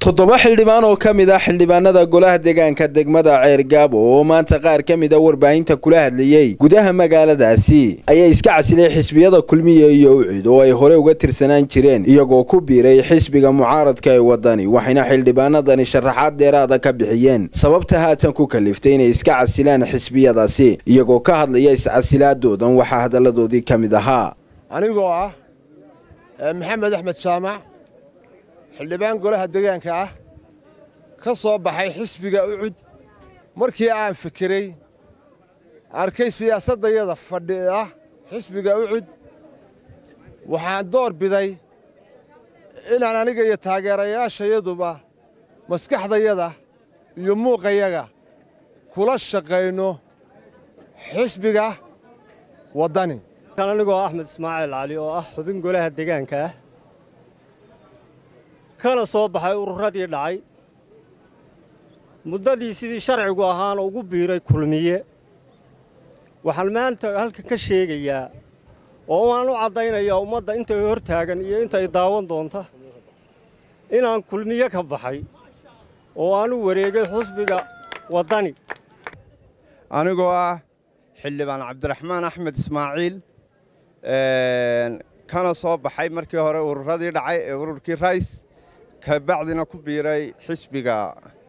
toddoba xildhibaan oo ka mid ah xildhibaanada golaha deegaanka degmada ceergaabo oo maanta qaar ka mid a warbaahinta kula hadlayey gudaha magaaladaasi ayaa iska casilay xisbiyada kulmiya iyo ucid oo ay hore uga tirsanaan jireen iyagoo ku biiray xisbiga mucaaradka ee wadani waxayna xildhibaanadani sharaxaad dheeraada ka bixiyeen sababta haatan ku kaliftay inay iska casilaan xisbiyadaasi iyagoo ka hadlaya iscasilaadoodan waxaa hadalladoodii ka mid ahaa anigoo ah maxamed axmed jaamac xildhibaan golaha deegaanka ah ka soo baxay xisbiga ucud markii aan fikiray arkay siyaasaddayada fadhiah xisbiga ucud waxaan door biday inaan aniga iyo taageerayaashayaduba maskaxdayada iyo muuqayaga kula shaqayno xisbiga waddani anigoo axmed ismaaciil cali oo ah xubin golaha deegaanka ah kana soo baxay ururadii dhacay muddadii sidii sharcigu ahaana ugu biiray kulmiye waxaan maanta halkan ka sheegayaa oo waan u caddaynayaa ummadda intay hor taagan iyo intay daawan doonta inaan kulmiye ka baxay oo aan u wareegay xusbiga waddani anigoo ah xildhibaan cabdiraxmaan axmed ismaaciil kana soo baxay markii hore ururadii dhacay ee ururkii rays kabacdina ku biiray xisbiga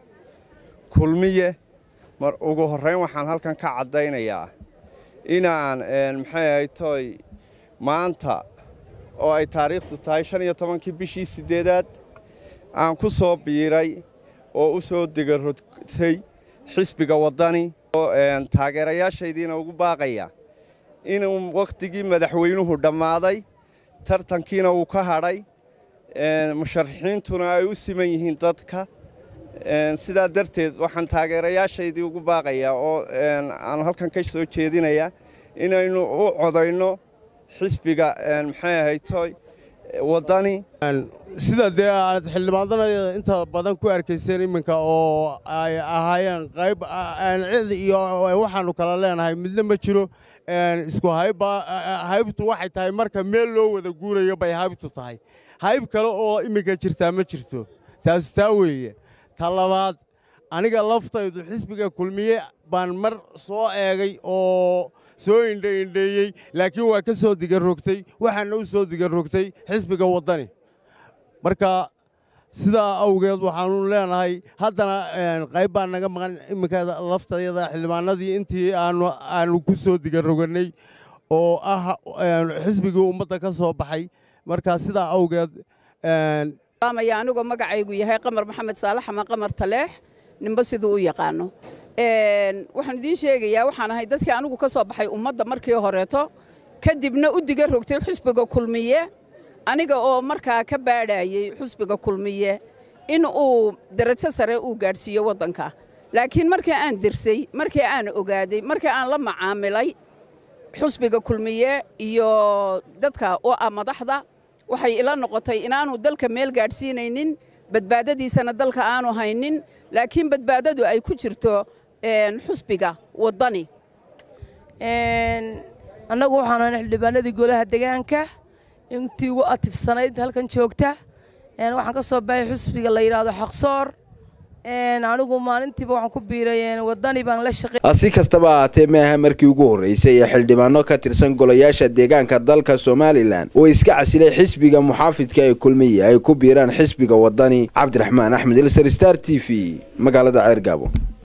kulmiye mar ugu horrayn waxaan halkan ka caddaynayaa inaan maxay ahay tooy maanta oo ay taariikhdu tahay shan iyo tobankii bishii siddeedaad aan ku soo biiray oo u soo degarotay xisbiga waddani oo taageerayaashaydiina ugu baaqaya inuu wakhtigii madaxweynuhu dhammaaday tartankiina uu ka hadhay musharaxiintuna ay u siman yihiin dadka sidaa darteed waxaan taageerayaashaydii ugu baaqayaa oo aan halkan ka soo jeedinayaa inaynu u codayno xisbiga maxay ahaytoy waddani sida dee aad xildhibaanada inta badan ku arkayseen iminka oo ay ahaayeen qayb cid iyo waxaannu kala leenahay midna ma jiro isku hayba haybtu waxay tahay marka meel loo wada guurayo bay haybtu tahay hayb kale oo iminka jirtaa ma jirto taasu taa weeye ta labaad aniga laftaydu xisbiga kulmiye baan mar soo eegay oo soo indhaindheeyey laakiin waa ka soo digarrogtay waxaana u soo digarrogtay xisbiga waddani marka sidaa awgeed waxaannu leenahay haddana qayb baa naga maqan iminka laftayada xildhibaanadii intii aannu ku soo digarrogannay oo ah xisbigii ummadda ka soo baxay marka sidaa awgeed maya anigoo magacaygu yahay qamar maxamed saalax ama qamar taleex ninba siduu u yaqaano waxaan idiin sheegayaa waxaan ahay dadkii anigu ka soo baxay ummadda markii horeeto kadibna u diga rogtay xusbiga kulmiye aniga oo markaa ka baadhayey xusbiga kulmiye in uu darajo sare uu gaadhsiiyo waddanka laakiin markii aan dirsay markii aan ogaaday markii aan la macaamilay xusbiga kulmiye iyo dadka oo ah madaxda waxay ila noqotay inaanu dalka meel gaadhsiinaynin badbaadadiisana dalka aanu haynin laakiin badbaadadu ay ku jirto xusbiga waddani annagu waxaan ahay xildhibaanadii golaha deegaanka intii ugu atifsanayd halkan joogta waxaan ka soo baxay xusbiga la yidhaahdo xaqsoor anigu maalintiiba waxaan ku biiray waddani baan la shaqey si kastaba ahaatee maaha markii ugu horraysay ee xildhibaano ka tirsan golayaasha deegaanka dalka somalilan oo iska casilay xisbiga muxaafidka ee kulmiye ay ku biiraan xisbiga waddani cabdiraxmaan axmed ilsar star t v magaalada ceergaabo